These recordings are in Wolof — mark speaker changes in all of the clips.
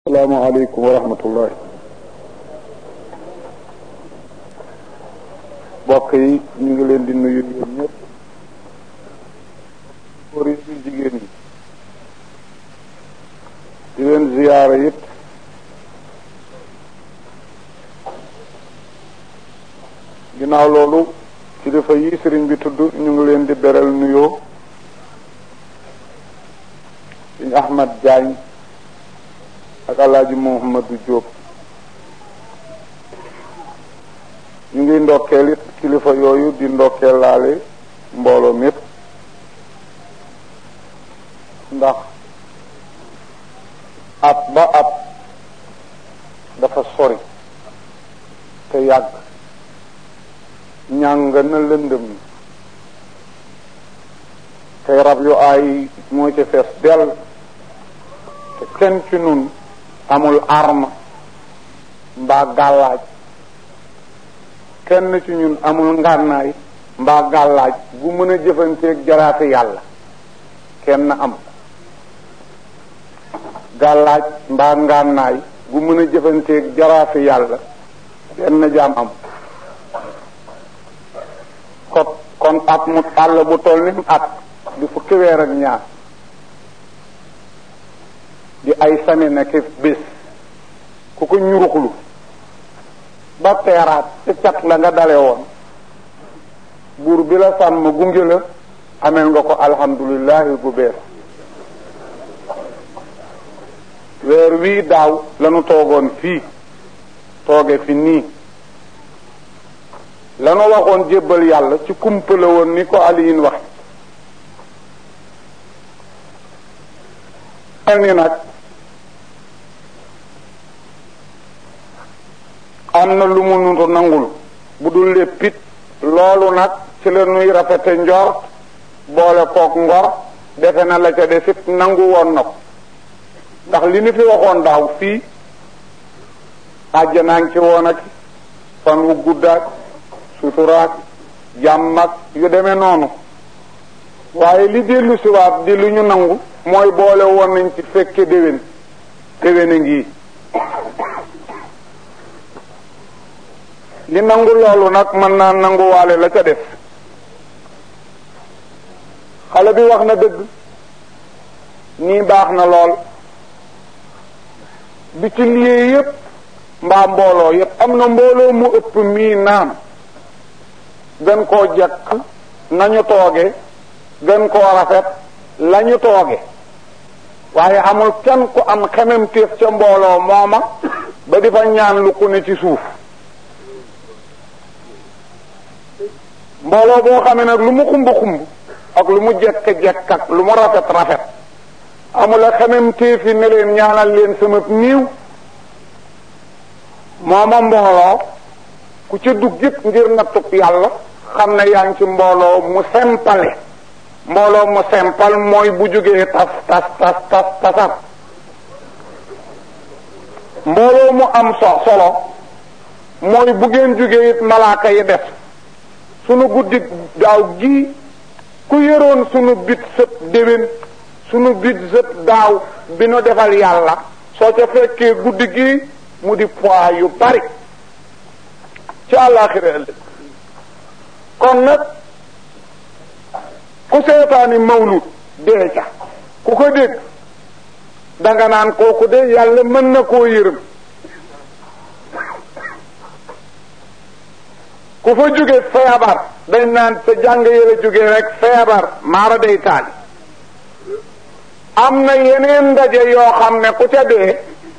Speaker 1: asalaamaaleykum wa rahmatullahi mbokk yi ñu ngi leen di nuyu yéen ñëpp góor yi ñu jigéen ñi di leen ziyaara it ginnaaw loolu kilifa yi sëriñ bi tudd ñu ngi leen di beral nuyoo sëñ Ahmad Diagne ak alaaji Muhammadu Jóob ñu ngi ndokkeel it kilifa yooyu di ndokkeel laale mbooloo mépp ndax at ba at dafa sori te yàgg ñàng na lëndëm te rab yu aay moo ci fees dell te kenn ci nun amul arme mbaa gàllaaj kenn ci ñun amul ngànnaay mbaa gàllaaj bu mën a jëfanteeg jaraate yàlla kenn am gàllaaj mbaa ngànnaay bu mën a jëfanteeg jaraate yàlla benn jaam am kon kon at mu àll bu toll ni at di fukki weer ak ñaar di ay sami nekk bés ku ko ñuruxlu ba teeraat ca cat la nga dale woon buur bi la sàmm gunge la ameel nga ko alhamdulillahi bu bees weer wii daaw lanu toogoon fii tooge fi nii lanu waxoon jébbal yàlla ci kumpa la woon ni ko aliyin wax mel ni nag am na lu mu nu nangul bu dul léppit loolu nag ci la nuy rafete njort boole kook ngor defe na la ca defit nangu woon na ko ndax li ni fi waxoon daaw fii àjjanaa ngi ci woon ak fan wu guddaak suturaak jàmm ak yu demee noonu waaye li dellu siwaat di lu ñu nangu mooy boole woon nañ ci fekke déwén déwén a ngi li nangu loolu nag mën naa nanguwaale la ca def xale bi wax na dëgg nii baax na lool bi ci liyee yépp mbaa mbooloo yépp am na mbooloo mu ëpp mii naam gën koo jekk nañu tooge gën koo rafet lañu tooge waaye amul kenn ku am xemem téef ca mbooloo mooma ba di fa ñaan lu ku ne ci suuf mbooloo boo xamee nag lu mu xumb xumb ak lu mu jekk jekk ak lu mu rafet rafet amula xemem téefi ne leen ñaanal leen sama niiw mooma mbooloo ku ca dugg it ngir nattub yàlla xam ne yaa ngi ci mbooloo mu sempale mbooloo mu sempal mooy bu jógee tas tas tas tas tasar mbooloo mu am so solo mooy bu ngeen jógee it malaaka yi def sunu guddi daaw gii ku yëroon sunu bit sëb déwén sunu bit sëb daaw bi nu defal yàlla soo ca fekkee guddi gii mu di poids yu bari ci àllaaxira ëllëg kon nag ku seetaani mawlud dee ca ku ko dégg danga naan kooku de yàlla mën na koo yërëm ku fa jóge feebar dañ naan sa jàng yëla jóge rek feebar maara day taali am na yeneen ndaje yoo xam ne ku ca dee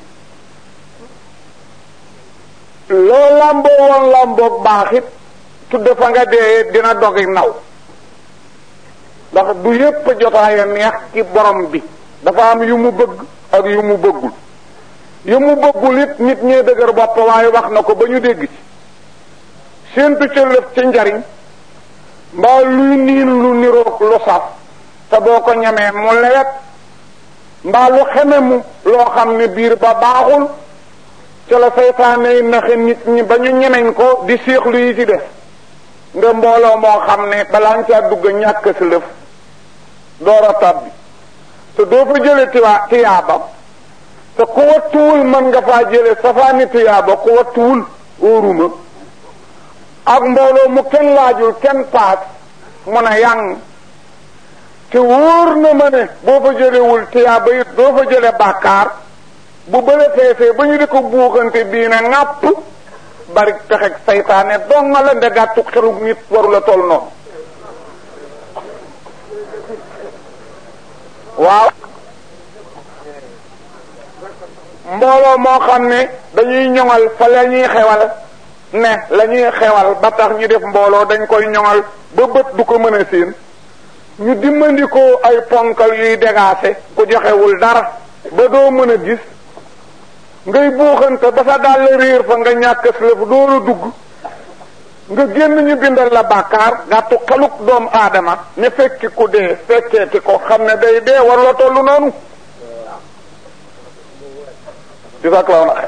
Speaker 1: loo làmboo woon làmboog baaxit tudd fa nga dee dina dogi naw ndax du yépp jotaaya neex ci borom bi dafa am yu mu bëgg ak yu mu bëggul yu mu bëggul it nit ñee dëgër bopp waaye wax na ko ba ñu dégg ci séentu ca lëf ci njariñ mbaa luy niin lu niroog lu saf te boo ko ñemee mu lewet mbaa lu xeme mu loo xam ne biir ba baaxul ca la seytaane yi naxe nit ñi ba ñu ñemeñ ko di séexlu yi ci def nga mbooloo moo xam ne balaa nga caa dugg ñàkk si lëf door a tàbbi te doo fa jële tiwaa tiyaaba te ku wattuwul mën nga faa jële safaani tuyaaba ku wattuwul óoruma ak mbooloo mu kenn laajul kenn paas mun a yang te wóor na ma ne boo fa jëlewul tuyaaba it doo fa jële bàkkaar bu bële feesee ba ñu di ko buuxante bii na ŋàpp bari pexeg saytaane donga la nde gàttu xelug nit waru la toll noonu waaw mbooloo moo xam ne dañuy ñoŋal fa la ñuy xewal ne la ñuy xewal ba tax ñu def mbooloo dañ koy ñoŋal ba bët du ko mën a séen ñu dimmandikoo ay ponkal yuy dégaase ku joxewul dara ba doo mën a gis ngay buuxante ba sa dàll réer fa nga ñàkk lëf doola dugg nga génn ñu bindal la bàkkaar gàttu xeluk doomu aadama ne fekki ku dee fekkeeti ko xam ne day dee war la tollu noonu di sa klaw na xe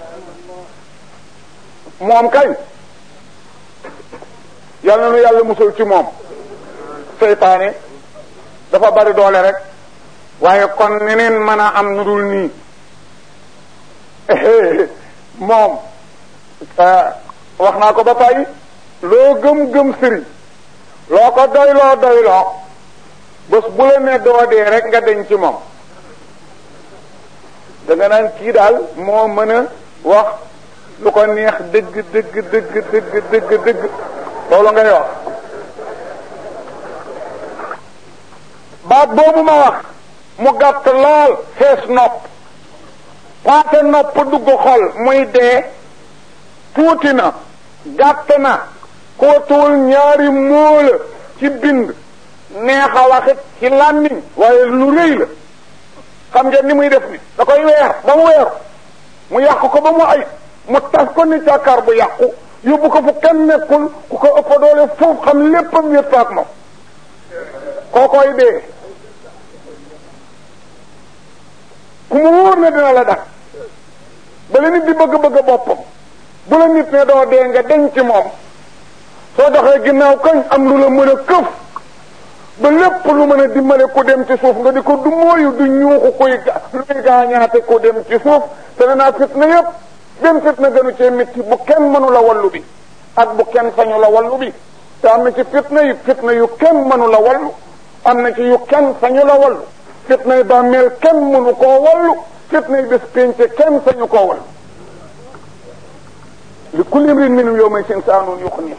Speaker 1: moom kay yal na nu yàlla musal ci moom seytaane dafa bari doole rek waaye kon neneen mën a am nu dul nii moom wax naa ko ba tey loo gëm-gëm sëriñ loo ko doyloo doyloo bés bu la ne doo dee rek nga deñ ci moom da nga naan kii daal moo mën a wax lu ko neex dëgg dëgg dëgg dëgg dëgg dëgg loolu ngay wax baat boobu ma wax mu gàtt lool fees nopp paase nopp dugg xol muy dee tuuti na gàtt na kootuwul ñaari móola ci bind neex a waxit ci làmmiñ waaye lu rëy la xam ngeen ni muy def ni da koy weer ba mu weeru mu yàq ko ba mu ay mu tas ko ni càkkaar bu yàqu yóbbu ko fu kenn nekkul ku ko ëpp doole foofu xam léppam wér faak moom kookoy dee ku mu wóor ne dina la dak ba la nit di bëgg-bëgg boppam bu la nit ne doo dee nga denc ci moom soo doxee ginnaaw kañ am lu la mën a këf ba lépp lu mën a dimbale ku dem ci suuf nga di ko du mooyu du ñuuxu koy luy gaañaate ku dem ci suuf te ne naa fitna yépp benn fitna gënu cee métti bu kenn mënu la wallu bi ak bu kenn sañu la wallu bi te am na ci fitna yi fitna yu kenn mënu la wallu am na ci yu kenn sañu la wallu fitna yi bàmmeel kenn mënu koo wallu fitna yi bés pénce kenn sañu koo wallu li kulli imrin minhum yawma sin saanun yuxni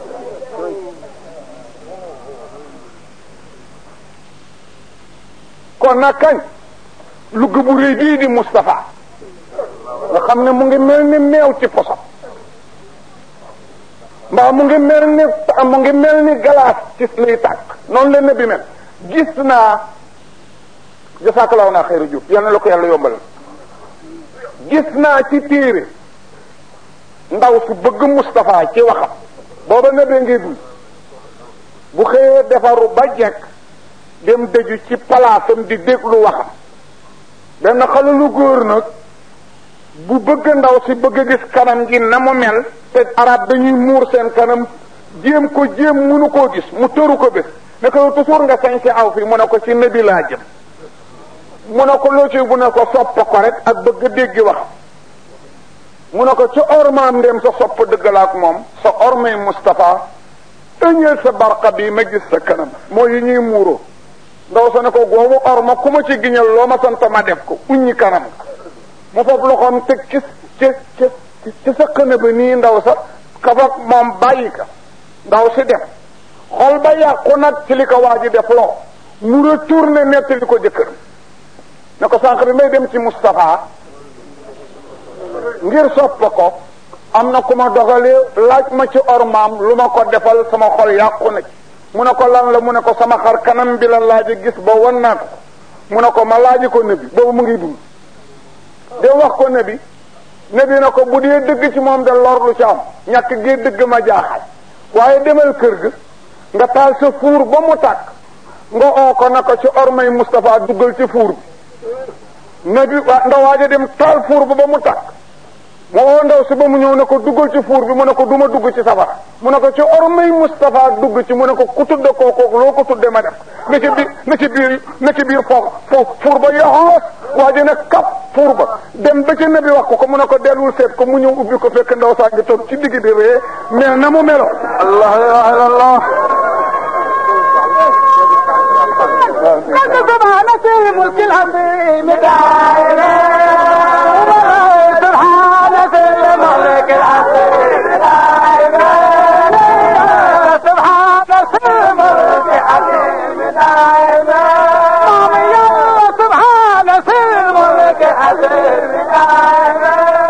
Speaker 1: kon nag kañ lugg bu rëy bii di Moustapha nga xam ne mu ngi mel ni meew ci poso mbaa mu ngi mel ni mu ngi mel ni galaas ci liy tàkk noonu la nabi mel gis naa jasaakalaw naa xayru jub yal na la ko yàlla yombalal gis naa ci téere ndaw su bëgg Moustapha ci waxam booba nabee ngay dul bu xëyee defaru ba jekk dem dëju ci palaasam di déglu waxam benn xale lu góor nag bu bëgg ndaw si bëgg a gis kanam gi na mu mel te arab dañuy muur seen kanam jéem ko jéem munu koo gis mu tëru ko bés ne ko toujours nga sañ si aw fi mu ne ko ci nabi laa jëm mu ne ko loo ci bu ne ko sopp ko rek ak bëgg déggi wax mu ne ko ci ormaam ndem sa sopp dëggal ak moom sa ormay Moustapha ëñeel sa barqa bi ma gis sa kanam moo yi ñuy muuroo ndaw sa ne ko goomu orma ku ma ci giñal loo ma sant ma def ko uññi kanam mu foofu loxoom teg ci ci ci ci sa xëna ba nii ndaw sa kafak moom bàyyi ka ndaw si dem xol ba yàqu nag ci li ko waa ji def loo mu retourné nettali ko jëkkër ne ko sànq bi may dem ci Moustapha ngir sopp ko am na ku ma dogalee laaj ma ci ormaam lu ma ko defal sama xol yàqu na ci mu ne ko lan la mu ne ko sama xar kanam bi la laaji gis ba wan naa ko mu ne ko ma laaji ko nabi boobu mu ngi dund de wax ko nabi nabi na ko bu dee dëgg ci moom de lor lu ci am ñàkk gi dëgg ma jaaxal waaye demal kër ga nga taal sa fuur ba mu tàkk nga oo ko na ko ci ormay Moustapha duggal ci fuur bi nabi waa ndawaaja dem taal fuur ba ba mu tàkk mu oo ndaw si ba mu ñëw ne ko duggal ci fuur bi mu ne ko duma dugg ci safara mu ne ko ci ormay Moustapha dugg ci mu ne ko ku tudde kooku loo ko tudde ma def na ci biir na ci biir na ci biir foog fuur ba yoxoos waa ji ne kap fuur ba dem ba ci nabi wax ko ko mu ne ko dellul seet ko mu ñëw ubbi ko fekk ndaw saa ngi toog ci digg di ree mel na mu melo allah ilaha illallah
Speaker 2: سبحان سير ملك العظيم دائما سبحان سير ملك العظيم دائما سبحان سير ملك العظيم دائما سبحان سير ملك العظيم دائما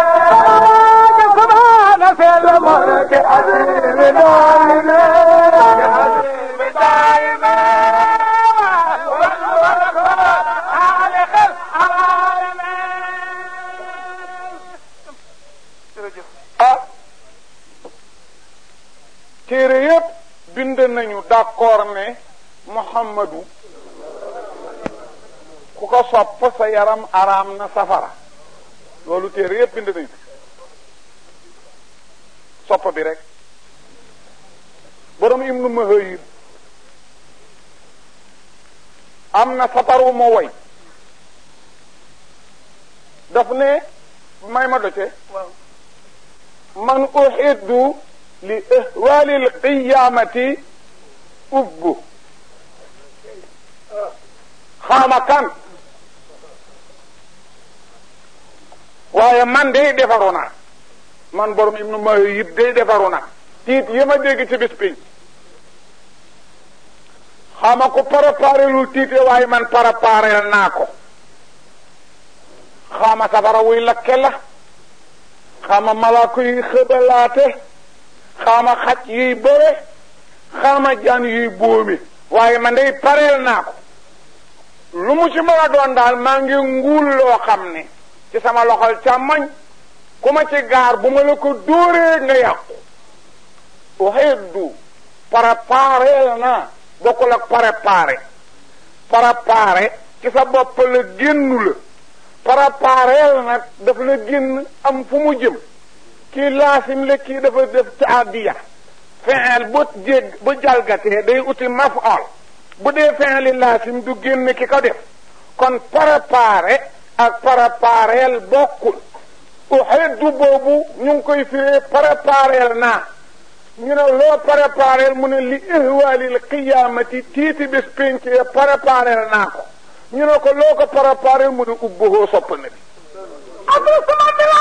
Speaker 2: سبحان سير ملك العظيم دائما
Speaker 1: ah téere yépp bind nañu d'accord ne Muhammadu ku ko sopp sa yaram araam na safara loolu téere yépp bind nañu sopp bi rek borom Ibnu Mahayib am na saparu moo woy daf ne may ma doce man uhiddu li ihwali alqiyamati ubbu xaama kan waaye man day defaru naa man borom ibnu Mahayib day defaru naa tiit yi ma dégg ci bis bi xaama ko préparé lul tiite waaye man préparé naa ko xaama safara wuy lakke la xaama malaako yuy xëbalaate xaama xaj yuy bëre xaama jaan yuy bóomi waaye man day pareel naa ko lu mu ci mën a doon daal maa ngi nguul loo xam ne ci sama loxol càmmoñ ku ma ci gaar bu ma la ko dóoree nga yàqu uhiddu prépareel naa bokkul ak préparé préparé ci sa bopp la génnu la prépareel nag daf la génn am fu mu jëm kii laasim la kii dafa def taadiya fi'il bu jég bu jalgatee day uti maf'ul bu dee fi'il laasim du génn ki ko def kon préparé ak prépareel bokkul uhiddu boobu ñu ngi koy firee prépareel naa ñu ne loo prépareel mu ne li ihwaalil qiyaamati tiiti bés pénc ya prépareel naa ko ñu ne ko loo ko prépareel mu ne ubbuhoo sopp na bi
Speaker 2: abdou sama bila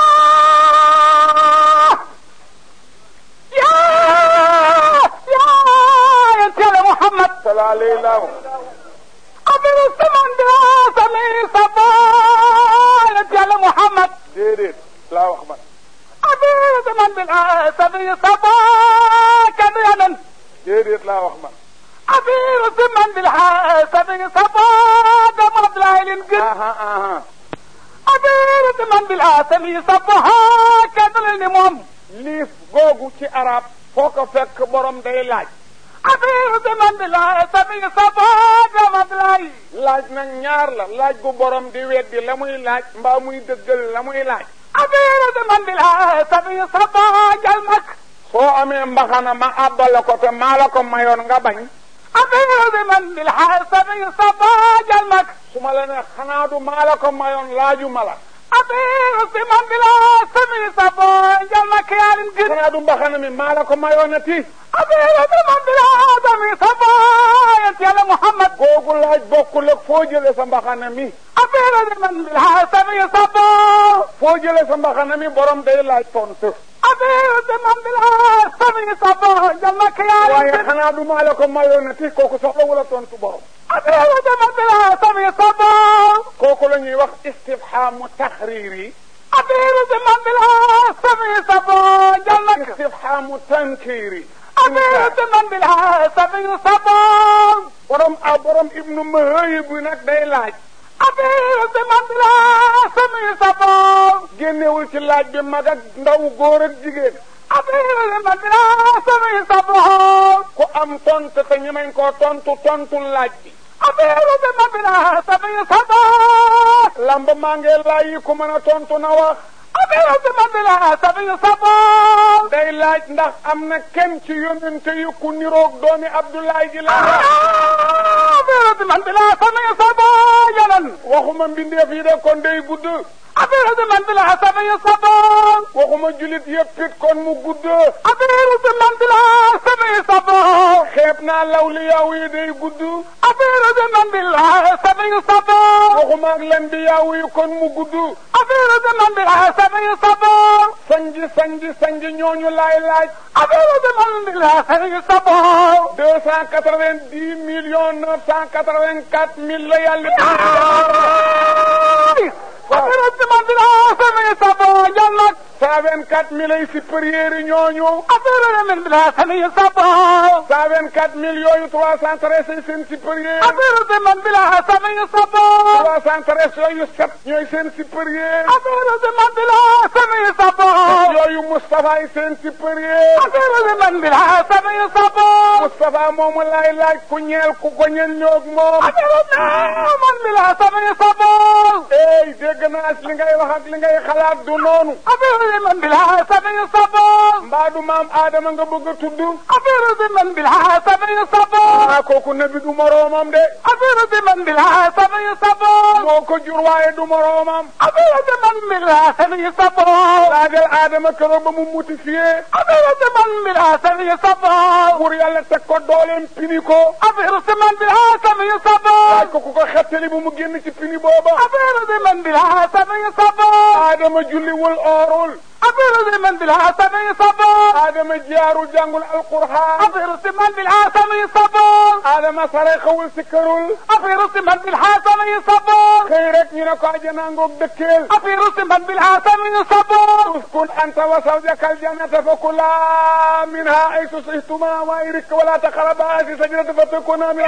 Speaker 2: yaa yaa yentele muhammad
Speaker 1: salaa alayhi laahu
Speaker 2: abdou sama bila sami sabo yentele muhammad
Speaker 1: déedéet laa wax man
Speaker 2: abdou sama bila sami sabo kenn yanen
Speaker 1: déedéet laa wax man
Speaker 2: abdou sama bila sami sabo dama abdoulaye leen gën
Speaker 1: aha aha
Speaker 2: abdou sama bila sami sabo kenn leen ni moom
Speaker 1: liif googu ci arab foo ko fekk borom day laaj
Speaker 2: abdou sama bila sami sabo dama abdoulaye
Speaker 1: laaj nag ñaar la laaj gu borom di weddi la muy laaj mbaa muy dëggal la muy laaj
Speaker 2: abdou sama bila sami sabo jal mak
Speaker 1: soo amee mbaxana ma àbbala ko te maa la ko mayoon nga bañ
Speaker 2: abdou sama bila sami sabo jal mak
Speaker 1: su ma la ne xanaa du maa la ko mayoon laaju ma la
Speaker 2: abdou sama bila sami sabo jal mak yaa leen gën
Speaker 1: xanaa du mbaxana mi maa la ko mayoon a ti
Speaker 2: abdou sama bila sami sabo yent yàlla muhammad
Speaker 1: googu laaj bokkul ak foo jële sa mbaxana mi
Speaker 2: abdou sama bila sami sabo
Speaker 1: foo jële sa mbaxana mi borom day laaj tontu
Speaker 2: abdou sama bila sami sabo jal mak yaa leen
Speaker 1: waaye
Speaker 2: gën
Speaker 1: xanaa du maa la ko mayoon a ti kooku soxla wala tontu borom
Speaker 2: abdou sama bila sami sabo
Speaker 1: kooku la ñuy wax istifhaamu taxriiri
Speaker 2: abdou sama bila sami sabo jal mak
Speaker 1: istifhaamu tankiiri
Speaker 2: abdou sama bila sami sabo
Speaker 1: borom a borom ibnu Mahayib bi nag day laaj
Speaker 2: abdou sama bila sami sabo
Speaker 1: génnewul ci laaj bi mag ak ndaw góor ak jigéen
Speaker 2: abdou sama bila sami sabo
Speaker 1: ku am tontu te ñemeñ koo tontu tontu laaj bi
Speaker 2: abdou sama bila sami sabo
Speaker 1: lamb maa ngi laaj yi ku mën a tontu na wax
Speaker 2: affaire si man bi la sami sabon
Speaker 1: day laaj ndax am na kenn ci yonente yu ku niroog doomi Abdoulaye ji la
Speaker 2: affaire si man bi la sami sabon yanan
Speaker 1: waxuma mbindeef yi de kon day gudd
Speaker 2: affaire si man bi la sami sabon
Speaker 1: waxuma julit yëpp it kon mu gudd
Speaker 2: affaire si man bi la sami sabon
Speaker 1: xeeb naa lawliyaaw yi day gudd
Speaker 2: affaire si man bi la sami sabon
Speaker 1: waxuma ak len bi yaaw yi kon mu gudd
Speaker 2: affaire si man bi la sami sabon
Speaker 1: sanji sanji sanji ñooñu laay laaj
Speaker 2: affaire si man bi la sami sabon
Speaker 1: deux cent quatre-vingt-dix millions neuf cent quatre-vingt-quatre mille la yàlla
Speaker 2: affaire si man bi la sami sabon yal nag
Speaker 1: cent vingt-quatre mille ay supérieurs yi ñooñu
Speaker 2: affaire si man bi la sami sabon
Speaker 1: cent vingt-quatre mille yooyu trois cent treize ay seen supérieur
Speaker 2: affaire si man bi la sami sabon
Speaker 1: trois cent treize yooyu sept ñooy seen supérieur
Speaker 2: affaire si man bi la sami sabon
Speaker 1: yooyu Moustapha ay seen supérieur
Speaker 2: affaire si man bi la sami sabon
Speaker 1: Moustapha moomu laay laaj ku ñeel ku ko ñeel ñoog moom
Speaker 2: affaire si man bi la sami sabon
Speaker 1: ey dégg naa li ngay wax ak li ngay xalaat du noonu
Speaker 2: affaire si man bi la sami sabon
Speaker 1: mbaa du maam Adama nga bëgg a tudd
Speaker 2: affaire si man bi la sami sabon
Speaker 1: ah kooku nabi du moroomam de
Speaker 2: affaire si man bi la sami sabon
Speaker 1: moo ko jur waaye du moroomam
Speaker 2: affaire si man bi la sami sabon
Speaker 1: laajal Adama keroog ba mu mutifié
Speaker 2: affaire si man bi la sami sabon
Speaker 1: pour yàlla teg ko dooleem pini ko
Speaker 2: affaire si man bi la sami sabon
Speaker 1: laaj ko ku ko xettali bu mu génn ci pini booba
Speaker 2: affaire si man bi la sami sabon
Speaker 1: Adama julliwul oorul
Speaker 2: affaire si man bi la sami sabon
Speaker 1: Adama jaaru jàngul alquraan
Speaker 2: affaire si man bi la sami sabon
Speaker 1: Adama sarexawul si kërul
Speaker 2: affaire si man bi la sami sabon
Speaker 1: xëy rek ñu ne ko ajana ngoog dëkkeel
Speaker 2: affaire si man bi la sami sabon
Speaker 1: uskun anta wa zawjaka aljannata fa kulaa minha aysu shi'tumaa waaye wala taqrabaa haadihi shajarata fatakuna min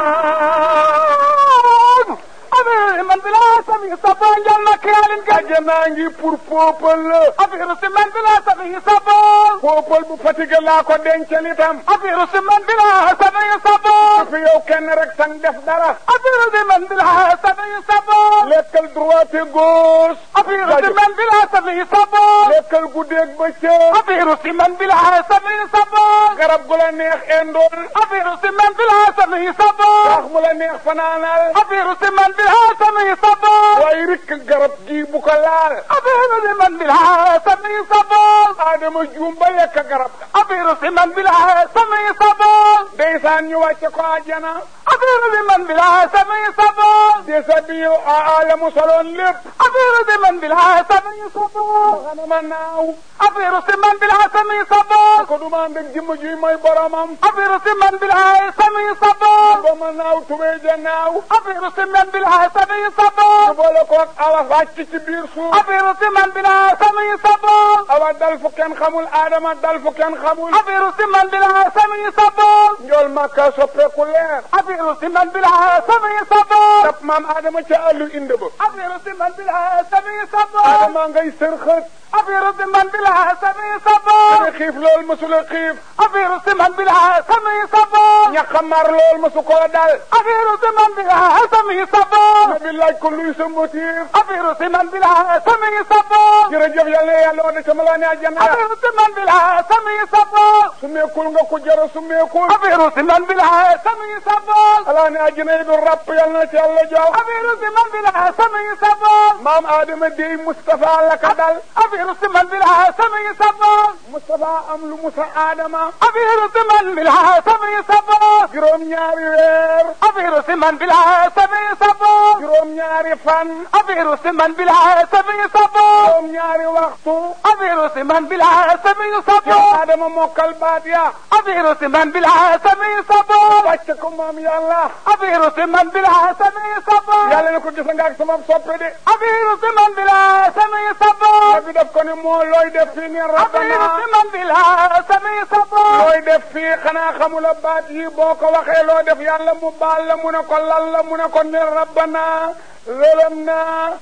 Speaker 2: affaire si man bi la sami sabon jal na kiyaalin gaj
Speaker 1: ajana ngi pour peuple la
Speaker 2: affaire si man bi la sami sabon
Speaker 1: peuple bu fatigué laa ko dencal itam
Speaker 2: affaire si man bi la sami sabon
Speaker 1: fi yow kenn rek sang def dara
Speaker 2: affaire si man bi la sami sabon
Speaker 1: lekkal droite et gauche
Speaker 2: affaire si man bi la sami sabon
Speaker 1: lekkal guddeeg bëccëg
Speaker 2: affaire si man bi la sami sabon
Speaker 1: garab gu la neex endool
Speaker 2: affaire si man bi la sami sabon
Speaker 1: wax mu la neex fanaanal
Speaker 2: affaire si man bi la sami sabon
Speaker 1: waaye rikk garab gii bu ko laal
Speaker 2: affaire si man bi la sami sabon
Speaker 1: Adama juum ba lekk garab ga
Speaker 2: affaire si man bi la sami sabon
Speaker 1: ndeysaan ñu wàcce ko àjjana
Speaker 2: affaire si man bi la sami sabon
Speaker 1: desa bi ala mu soloon lépp
Speaker 2: affaire si man bi la sami sabon
Speaker 1: xanama naaw
Speaker 2: affaire si man bi la sami sabon
Speaker 1: ko duma ànd ak jëmm juy mooy boromam
Speaker 2: affaire si man bi la sami sabon
Speaker 1: ba ma naaw tubee ja naaw
Speaker 2: affaire si man bi la sami sabon
Speaker 1: boole ko ak awa wàcc ci biir suuf
Speaker 2: affaire si man bi la sami sabon
Speaker 1: awa dal fu kenn xamul Adama dal fu kenn xamul
Speaker 2: affaire si man bi la sami sabon
Speaker 1: njool makka soppeeku leer
Speaker 2: affaire si man bi la sami sabon
Speaker 1: dap maam Adama ca àllu inde ba
Speaker 2: affaire si man bi la sami sabon
Speaker 1: Adama ngay sërxët
Speaker 2: affaire si man bi la sami sabon
Speaker 1: dana xiif lool mësula xiif
Speaker 2: affaire si man bi la sami sabon
Speaker 1: ñaxamar lool mësu ko dal
Speaker 2: affaire si man bi la sami sabon
Speaker 1: nabi laaj ko luy sa motif
Speaker 2: affaire si man bi la sami sabon
Speaker 1: jërëjëf yàlla na yàlla wane sama laa ne àjjana
Speaker 2: affaire si man bi la sami sabon
Speaker 1: su meekul nga ko jara su meekul
Speaker 2: affaire si man bi la sami sabon
Speaker 1: alaa ne àjjana yi du ràpp yàlla na ci yàlla jox
Speaker 2: affaire si man bi la sami sabon
Speaker 1: maam Adama dey Moustapha la ka dal
Speaker 2: affaire si man bi la sami sabon
Speaker 1: Moustapha am lu musa Adama
Speaker 2: affaire si man bi la sami sabon
Speaker 1: juróom ñaari weer
Speaker 2: affaire si man bi la sami sabon
Speaker 1: juróom ñaari fan
Speaker 2: affaire si man bi la sami sabon
Speaker 1: juróom ñaari waxtu
Speaker 2: affaire si man bi la sami
Speaker 1: yow
Speaker 2: sabon
Speaker 1: Adama mokkal baat ya
Speaker 2: affaire si man bi la sami sabon
Speaker 1: wàcce ko moom yàlla
Speaker 2: affaire si man bi la sami sabon
Speaker 1: yàlla ne ko gis nga ak sama soppe de
Speaker 2: affaire si man bi la sami sabon
Speaker 1: nabi daf ko ne moo looy def fii ni
Speaker 2: affaire
Speaker 1: rabbana
Speaker 2: si man bi la sami sabon
Speaker 1: looy def fii xanaa xamula baat yi boo ko waxee loo def yàlla mu baal la mu ne ko lal la mu ne ko ne rabbana zalamna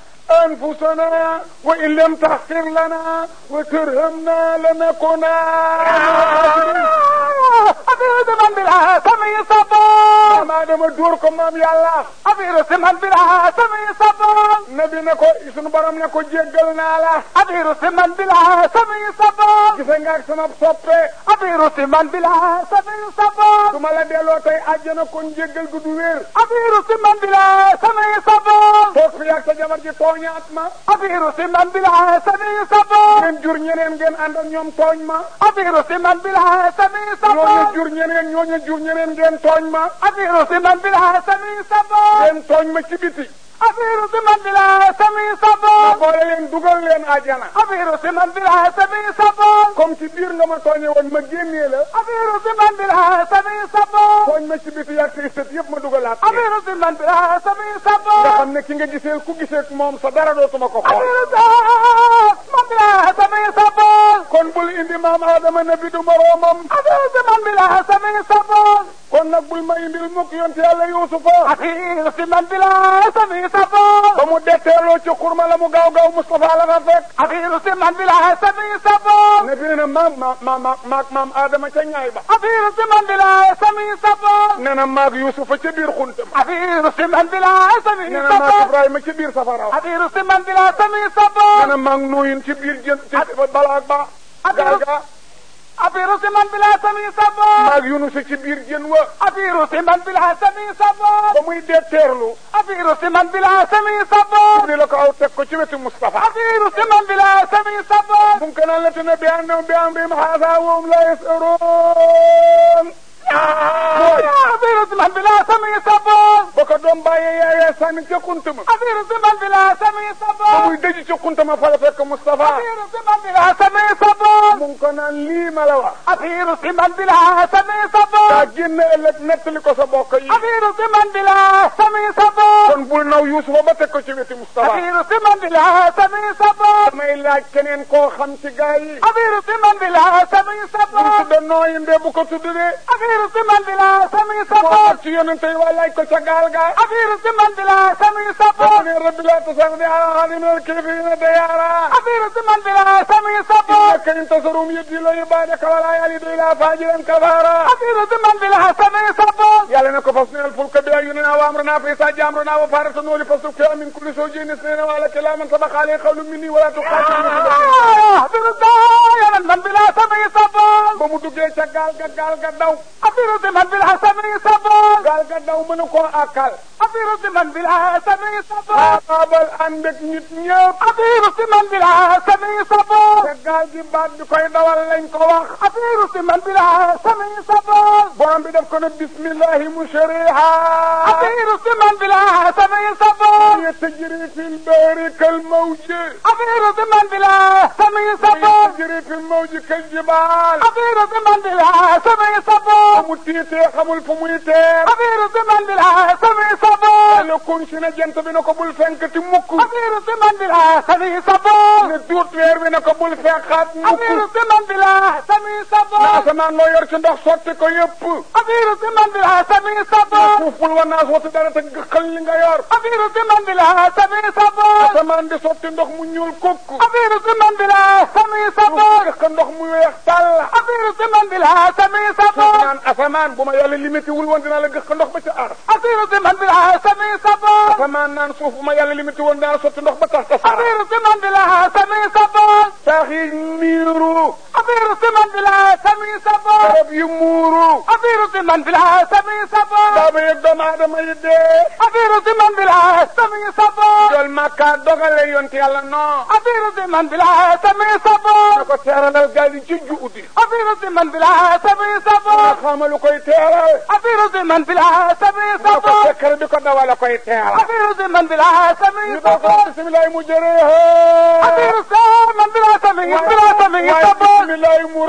Speaker 1: anfusana wa in lam taxfir lana wa tarhamna lanakuna
Speaker 2: affaire si man bi la sami sabon
Speaker 1: maam Adama dóor ko maam yàlla
Speaker 2: affaire si man bi la sami sabon
Speaker 1: nabi ne ko sunu borom ne ko jéggal naa la
Speaker 2: أطير سمن بلا سمي صبر
Speaker 1: gise nga ak sama soppe
Speaker 2: أطير سمن بلا سمي صبر
Speaker 1: du ma la delloo tey àjjana kon jéggal gu du wér
Speaker 2: أطير سمن بلا سمي صبر
Speaker 1: toog fi yàgg sa jabar ji tooñaat ma
Speaker 2: أطير سمن بلا سمي صبر
Speaker 1: ngeen jur ñeneen ngeen ànd ak ñoom tooñ ma
Speaker 2: أطير سمن بلا سمي
Speaker 1: ñooñu
Speaker 2: صبر
Speaker 1: jur ñeneen ñooñu jur ñeneen ngeen tooñ ma
Speaker 2: أطير سمن بلا سمي صبر
Speaker 1: ngeen tooñ ma ci biti
Speaker 2: أطير سمن بلا سمي
Speaker 1: ma
Speaker 2: صبر
Speaker 1: boole leen dugal leen àjjana
Speaker 2: أطير سمن بلا سمي صبر
Speaker 1: comme ci biir nga ma tooñe woon ma génnee la
Speaker 2: أطير سمن بلا سمي صبر
Speaker 1: tooñ ma ci biti yàgg say sët yëpp ma dugalaat leen.
Speaker 2: أطير سمن بلا سمي
Speaker 1: nga
Speaker 2: صبر
Speaker 1: xam ne ki nga gisee ku gisee moom sa dara dootuma ko xool
Speaker 2: أطير سمن بلا سمي صبر
Speaker 1: kon bul indi maam Adama ne bi du moroomam
Speaker 2: أطير سمن بلا سمي صبر
Speaker 1: kon nag bul ma indil mukk yonte yàlla Yuusufa
Speaker 2: أطير سمن بلا سمي صبر
Speaker 1: ba mu detteeloo ci xurma la mu gaaw gaaw Moustapha la nga fekk
Speaker 2: أطير سمن بلا سمي صبر
Speaker 1: ne bi ne na maam ma ma ma maag maam Adama ca ñaay ba
Speaker 2: أطير سمن بلا سمي صبر
Speaker 1: ne na maag Yuusufa ca biir xuntam
Speaker 2: أطير سمن بلا سمي
Speaker 1: ne na maag
Speaker 2: صبر
Speaker 1: Ibrahima ca biir safaraw
Speaker 2: أطير سمن بلا سمي
Speaker 1: ne
Speaker 2: صبر
Speaker 1: na maag Nuuyin ci biir jën ci balaag ba gaal ga
Speaker 2: أطير سمن بلا سمي صبر
Speaker 1: maag Yunusa ci biir jën wa
Speaker 2: أطير سمن بلا سمي صبر
Speaker 1: ba muy detteerlu
Speaker 2: أطير سمن بلا سمي صبر
Speaker 1: ni la ko aw teg ko ci wetu Moustapha
Speaker 2: أطير سمن بلا سمي صبر
Speaker 1: ممكن أن نتنبه أنهم بأمرهم هذا وهم لا يسأرون
Speaker 2: أطير سمن بلا سمي صبر
Speaker 1: boko doom bàyyee yaayee sànni ca kuntama
Speaker 2: أطير سمن بلا سمي
Speaker 1: ba
Speaker 2: صبر
Speaker 1: muy dëj ca kuntama fa la fekk Moustapha
Speaker 2: أطير سمن بلا سمي صبر
Speaker 1: mu ngi ko naan lii ma la wax
Speaker 2: أطير سمن بلا سمي
Speaker 1: daa
Speaker 2: صبر
Speaker 1: génn ëllëg nettali ko sa bokk yi
Speaker 2: أطير سمن بلا سمي صبر
Speaker 1: kon bul naw Yuusufa ba teg ko ci wetu Moustapha
Speaker 2: أطير سمن بلا سمي صبر
Speaker 1: damay laaj keneen koo xam ci gaa yi
Speaker 2: أطير سمن بلا سمي
Speaker 1: bu
Speaker 2: صبر
Speaker 1: tudda nooyinde bu ko tudd de
Speaker 2: أطير سمن بلا سمي
Speaker 1: moo
Speaker 2: صبر
Speaker 1: ak ci yonente yi waa laaj ko ca gaal ga
Speaker 2: أطير سمن بلا سمي
Speaker 1: dafa
Speaker 2: صبر
Speaker 1: ne rabbi laa tasarni ala ahadin min al-kaafiriina dayyaara
Speaker 2: أطير سمن بلا سمي صبر
Speaker 1: إنك إن تنصرهم يضلوا عبادك ولا يلدوا إلا فاجرا كفارا
Speaker 2: أطير سمن بلا سمي صبر
Speaker 1: yàlla ne ko fasnal الفلك بأعيننا وأمرنا فإذا جاء أمرنا وفارت النور فاستبقى من كل زوج اثنين وعلى كلا من سبق عليه قول مني ولا تقاتل
Speaker 2: أطير الدايا من بلا سمي صبر
Speaker 1: ba mu duggee ca gaal ga gaal ga daw
Speaker 2: أطير سمن بلا سمي صبر
Speaker 1: gaal ga daw mënu koo àkkal
Speaker 2: أطير سمن بلا سمي صبر
Speaker 1: xaabaabal ànd ak nit ñëpp
Speaker 2: أطير سمن بلا سمي صبر
Speaker 1: ca gaal gi baat bi koy dawal lañ ko wax
Speaker 2: أطير سمن بلا سمي صبر
Speaker 1: borom bi def ko ne bismillahi mushriha
Speaker 2: أطير سمن بلا سمي صبر
Speaker 1: هي تجري في البحر كالموج
Speaker 2: أطير سمن بلا سمي صبر
Speaker 1: هي تجري في الموج كالجبال
Speaker 2: أطير سمن بلا سمي صبر
Speaker 1: mu tiitee xamul fu muy teer
Speaker 2: أطير سمن بلا سمي صبر
Speaker 1: yàlla kun si ne jant bi ne ko bul fenkati mukk
Speaker 2: أطير سمن بلا سمي صبر
Speaker 1: ne duut weer bi ne ko bul fenkaat
Speaker 2: أطير
Speaker 1: mukk
Speaker 2: سمن بلا سمي
Speaker 1: na
Speaker 2: صبر
Speaker 1: asamaan loo yor ci ndox sotti ko yëpp
Speaker 2: أطير سمن بلا سمي
Speaker 1: na
Speaker 2: صبر
Speaker 1: suuf bul wa naas wati dara te gëxal li nga yor
Speaker 2: أطير سمن بلا سمي صبر
Speaker 1: asamaan di sotti ndox mu ñuul kukk
Speaker 2: أطير سمن بلا سمي صبر
Speaker 1: gëx ndox mu weex tàll
Speaker 2: أطير سمن بلا سمي صبر
Speaker 1: naan asamaan bu ma yàlla limité wul woon dinaa la gëx ndox ba ca ar
Speaker 2: أطير سمن بلا سمي صبر
Speaker 1: asamaan naan suuf bu ma yàlla limité woon dinaa la sotti ndox ba tax tasaara
Speaker 2: أطير سمن بلا سمي صبر
Speaker 1: saax yi miiru
Speaker 2: أطير سمن بلا سمي صبر
Speaker 1: garab yi muuru
Speaker 2: أطير سمن بلا سمي صبر
Speaker 1: daaba yeeg doomu aadama yi dee
Speaker 2: أطير سمن بلا سمي صبر
Speaker 1: jol makka dogale yonte yàlla non
Speaker 2: أطير سمن بلا سمي
Speaker 1: na
Speaker 2: صبر
Speaker 1: ko teeralal gaal yi ci juudi
Speaker 2: أطير سمن بلا سمي
Speaker 1: na
Speaker 2: صبر
Speaker 1: xamalu koy teeral
Speaker 2: أطير سمن بلا سمي
Speaker 1: na ko
Speaker 2: صبر
Speaker 1: sekkar bi ko dawala koy teeral
Speaker 2: أطير سمن بلا سمي
Speaker 1: ñu ko
Speaker 2: صبر
Speaker 1: bisimilahi mu
Speaker 2: أطير
Speaker 1: jëreeha
Speaker 2: سمن بلا سمي بلا سمي
Speaker 1: waaye
Speaker 2: صبر
Speaker 1: bisimilahi
Speaker 2: أطير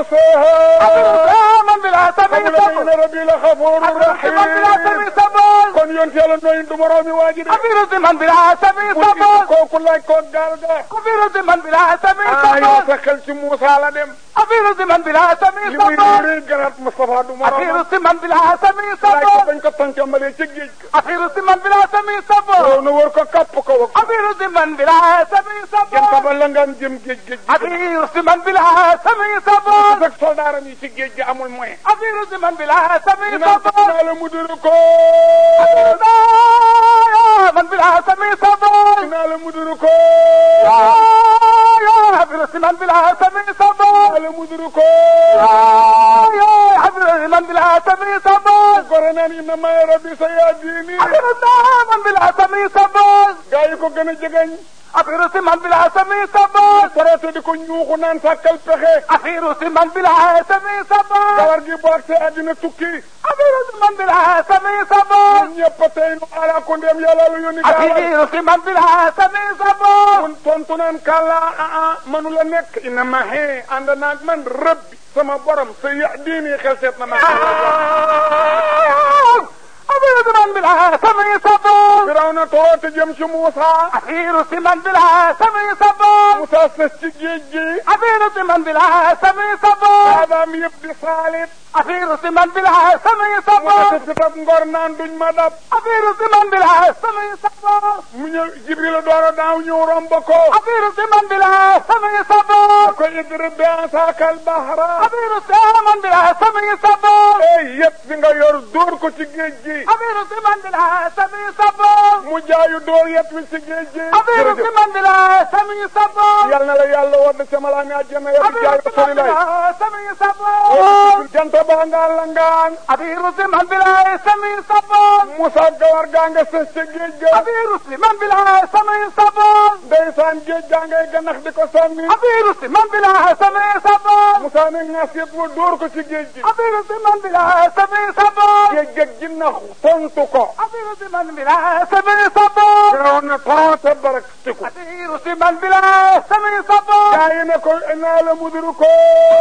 Speaker 1: murseha
Speaker 2: سمن بلا سمي
Speaker 1: xamula
Speaker 2: صبر
Speaker 1: inna rabbi la xafuuru
Speaker 2: أطير سمن بلا
Speaker 1: rahim
Speaker 2: سمي صبر
Speaker 1: kon yonte yàlla nooyin du moroomi waaji de
Speaker 2: أطير سمن بلا سمي
Speaker 1: mu gis
Speaker 2: صبر
Speaker 1: kooku laaj ko gaal ga
Speaker 2: أطير سمن بلا سمي
Speaker 1: ah yow
Speaker 2: صبر
Speaker 1: sa xel ci Muusa la dem
Speaker 2: أطير سمن بلا سمي
Speaker 1: li muy
Speaker 2: صبر
Speaker 1: réy garaat Moustapha du
Speaker 2: أطير
Speaker 1: moroom
Speaker 2: سمن بلا سمي
Speaker 1: laaj ko
Speaker 2: صبر
Speaker 1: bañ ko tàncamalee ca géej ga
Speaker 2: أطير سمن بلا سمي
Speaker 1: yow
Speaker 2: صبر
Speaker 1: na wër ko kapp ko wak
Speaker 2: أطير سمن بلا سمي
Speaker 1: jëm
Speaker 2: صبر
Speaker 1: tabal la ngaan jëm géej géej gi
Speaker 2: أطير سمن بلا سمي صبر
Speaker 1: ak soldaaram yi ci géej gi amul moyen
Speaker 2: أطير سمن بلا سمي
Speaker 1: dinaa
Speaker 2: صبر
Speaker 1: dinaa la mu duru ko
Speaker 2: من بالعاصم صبر
Speaker 1: naa la muduru ko
Speaker 2: يا حبيب من بالعاصم صبر
Speaker 1: naa la muduru ko
Speaker 2: يا حبيب من بالعاصم صبر
Speaker 1: gore naan inna ma rabbi sa yaa diini
Speaker 2: حبيب من بالعاصم صبر
Speaker 1: gaa yi ko gën a jegeñ
Speaker 2: حبيب من بالعاصم صبر
Speaker 1: traité di ko ñuuxu naan sàkkal pexe
Speaker 2: أخير من بالعاصم صبر
Speaker 1: kawar gi bu ak see àddina tukki
Speaker 2: أخير من بالعاصم صبر
Speaker 1: ñun ñëpp a tey nu ala ko ndem yàlla lu yónni gaawal
Speaker 2: أخير من بالعاصم صبر
Speaker 1: mun tontu naan kàlla ah ah manu la nekk inna ma xee ànd naag man rëbbi sama borom sa ya diini xel seet na ma
Speaker 2: أخير من بالعاصم صبر
Speaker 1: firaw na toroote jëm ci Muusa
Speaker 2: أخير من بالعاصم صبر
Speaker 1: Muusa sës ci géej gi
Speaker 2: أخير من بالعاصم صبر
Speaker 1: aadaam yëpp di saalit
Speaker 2: أخير من بالعاصم
Speaker 1: mu
Speaker 2: صبر
Speaker 1: ati fitab ngor naan duñ ma dab
Speaker 2: أخير من بالعاصم صبر
Speaker 1: mu ñëw Jibril door a daaw ñëw romb ko
Speaker 2: أخير من بالعاصم صبر
Speaker 1: ko idrib bi asaakal bahra
Speaker 2: أخير من بالعاصم صبر
Speaker 1: ey yëpp bi nga yor dóor ko ci géej gi
Speaker 2: أخير من بالعاصم صبر
Speaker 1: mu jaayu dóor yet wi ci géej gi
Speaker 2: أخير من بالعاصم صبر
Speaker 1: yal na la yàlla war na ca malaani àjjana ya bi jaay
Speaker 2: أخير من
Speaker 1: rasulillahi
Speaker 2: بالعاصم صبر
Speaker 1: jant baa nga langaan
Speaker 2: أخير من بالعاصم صبر
Speaker 1: Musa gawar gaa nga sës ca géej ga
Speaker 2: أخير من بالعاصم صبر
Speaker 1: ndeysaan géej gaa ngay ganax di ko sànni
Speaker 2: أخير من بالعاصم صبر
Speaker 1: Musa ne ŋas yet wa dóor ko ci géej gi
Speaker 2: أخير من بالعاصم صبر
Speaker 1: géej ga ginnax tontu ko
Speaker 2: أخير من بالعاصم صبر
Speaker 1: firaw na tonte barak tiku
Speaker 2: أخير من بالعاصم صبر
Speaker 1: gaa yi ne ko naa la mudiru ko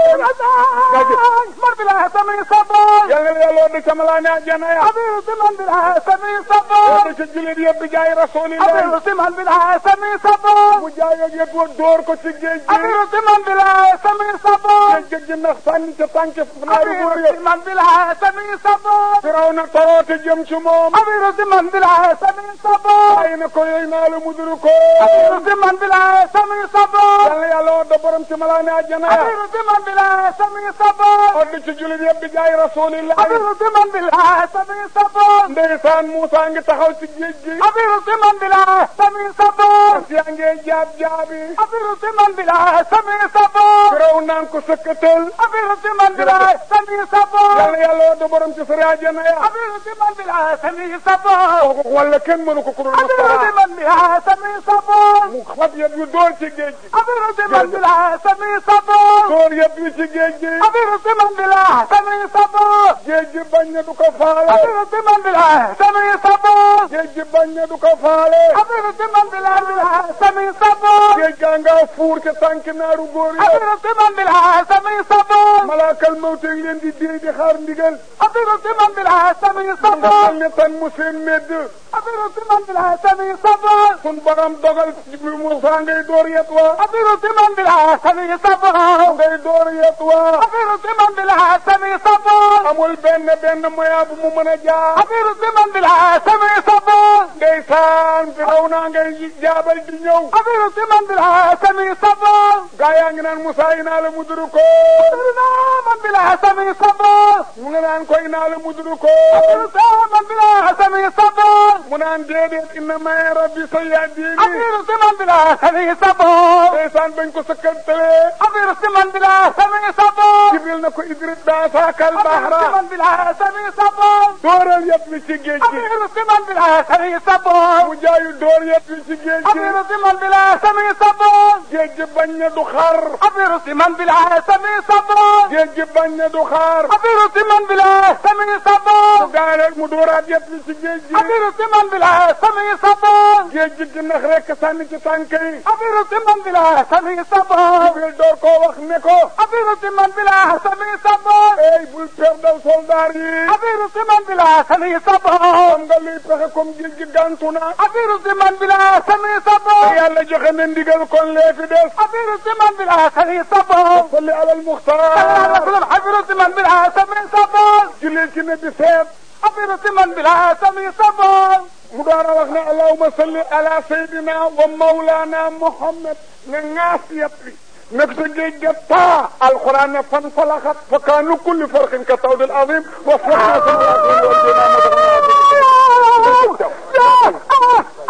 Speaker 2: من بالعاصم صبر
Speaker 1: yal na la yàlla war na ca malaani àjjana ya
Speaker 2: أخير من بالعاصم
Speaker 1: war
Speaker 2: صبر
Speaker 1: na ca jullit yëpp bi jaay rasulillahi
Speaker 2: أخير من بالعاصم صبر
Speaker 1: mu jaay ak yet wa dóor ko ci géej gi
Speaker 2: أخير من بالعاصم صبر
Speaker 1: géej ga ginnax sànni ca tànk naari góor
Speaker 2: أخير
Speaker 1: yëpp
Speaker 2: من بالعاصم صبر
Speaker 1: firaw na toroote jëm ci moom
Speaker 2: أخير من بالعاصم صبر
Speaker 1: gaa yi ne ko yooyu naa la mudiru ko
Speaker 2: أخير من بالعاصم صبر
Speaker 1: yal na yàlla war na borom ci malaani àjjana ya
Speaker 2: أخير من بالعاصم صبر
Speaker 1: odd ci jullit yëpp bi jaay rasulillahi
Speaker 2: أخير من بالعاصم صبر
Speaker 1: ndeysaan Muusa ngi taxaw ci géej gi
Speaker 2: أخير من بالعاصم صبر
Speaker 1: fas yaa ngee jaab jaabi
Speaker 2: أخير من بالعاصم صبر
Speaker 1: firaw naan ko sëkkatal
Speaker 2: أخير من بالعاصم
Speaker 1: yal
Speaker 2: صبر
Speaker 1: na yàlla war na borom ci sari àjjana ya
Speaker 2: أخير من بالعاصم صبر
Speaker 1: wala kenn mënu ko kurul
Speaker 2: أخير
Speaker 1: Mustafa
Speaker 2: من بالعاصم صبر
Speaker 1: mu xab yet yu dóor ci géej gi
Speaker 2: أخير من بالعاصم صبر
Speaker 1: dóor yet yu ci géej gi
Speaker 2: أخير من بالعاصم صبر
Speaker 1: géej gi bañ na du ko faale
Speaker 2: أخير من بالعاصم صبر
Speaker 1: géej gi bañ na du ko faale
Speaker 2: أخير من بالعاصم صبر
Speaker 1: géej gaa nga fuur ca tànk naaru góor yi
Speaker 2: أخير من بالعاصم صبر
Speaker 1: malaakal mawte ngi leen di déy di xaar ndigal
Speaker 2: أخير من بالعاصم
Speaker 1: nga
Speaker 2: صبر
Speaker 1: xam ne tan mu seen medd
Speaker 2: أخير من بالعاصم صبر
Speaker 1: sun borom dogal bi Musa ngay door yet wa
Speaker 2: أخير من بالعاصم صبر
Speaker 1: ngay door yet wa
Speaker 2: أخير من بالعاصم صبر
Speaker 1: amul benn benn moyen bu mu mën a jaar
Speaker 2: أخير من بالعاصم صبر
Speaker 1: ndeysaan fi raw naa ngay jaabal di ñëw
Speaker 2: أخير من بالعاصم صبر
Speaker 1: gaa yaa ngi naan Musa inaa la muduru ko
Speaker 2: أخير من بالعاصم صبر
Speaker 1: mu nga naan ko inaa la muduru ko
Speaker 2: أخير من بالعاصم صبر
Speaker 1: mu naan déedéet inna may rabbi sa yahdini
Speaker 2: أخير من بالعاصم صبر
Speaker 1: ndeysaan bañ ko sëkkantalee
Speaker 2: أخير من بالعاصم صبر
Speaker 1: Jibril na ko idrit daa saakal bahra
Speaker 2: أخير من بالعاصم صبر
Speaker 1: dooral yet wi ci géej gi
Speaker 2: أخير من بالعاصم صبر
Speaker 1: mu jaayu door yet wi ci géej gi
Speaker 2: أخير من بالعاصم صبر
Speaker 1: géej gi bañ na du xar
Speaker 2: أخير من بالعاصم صبر
Speaker 1: géej gi bañ na du xaar
Speaker 2: أخير من بالعاصم صبر
Speaker 1: mu daaneel mu dooraat yet wi ci géej gi
Speaker 2: أخير من بالعاصم صبر
Speaker 1: géej gi ginnax rek sànni ci tànk yi
Speaker 2: أخير من بالعاصم صبر
Speaker 1: Jibril door koo wax ne ko
Speaker 2: أخير من بالعاصم صبر
Speaker 1: ey bul perdal soldaar yi
Speaker 2: أخير من بالعاصم صبر
Speaker 1: xam nga luy pexe comme géej gi gàntu na
Speaker 2: أخير من بالعاصم صبر
Speaker 1: yàlla joxe na ndigal kon lee fi des
Speaker 2: أخير من بالعاصم صبر
Speaker 1: salli alal muxtaar
Speaker 2: وسلم حفظ من بالعاصم صبر
Speaker 1: julli ci ne bi seet
Speaker 2: حفظ من بالعاصم صبر
Speaker 1: mu door a wax ne allahuma salli ala sayyidina wa mawlana muhammad ne ŋaas yet wi nekk sa géej ga taa alquran ne fan falaxat fa kaanu kulli farqin ka tawdil azim wa farna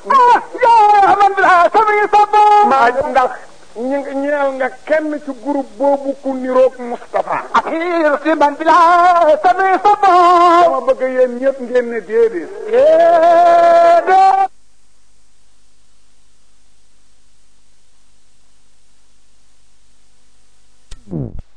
Speaker 2: ah yaa man bi laa sami sabo
Speaker 1: maa ndax ñi nga ñeel nga kenn ci groupe boobu ku niroog Moustapha
Speaker 2: axiir si man bi laa sami sabo
Speaker 1: dama bëgg yéen ñëpp ngeen ne déedéet
Speaker 2: déedéet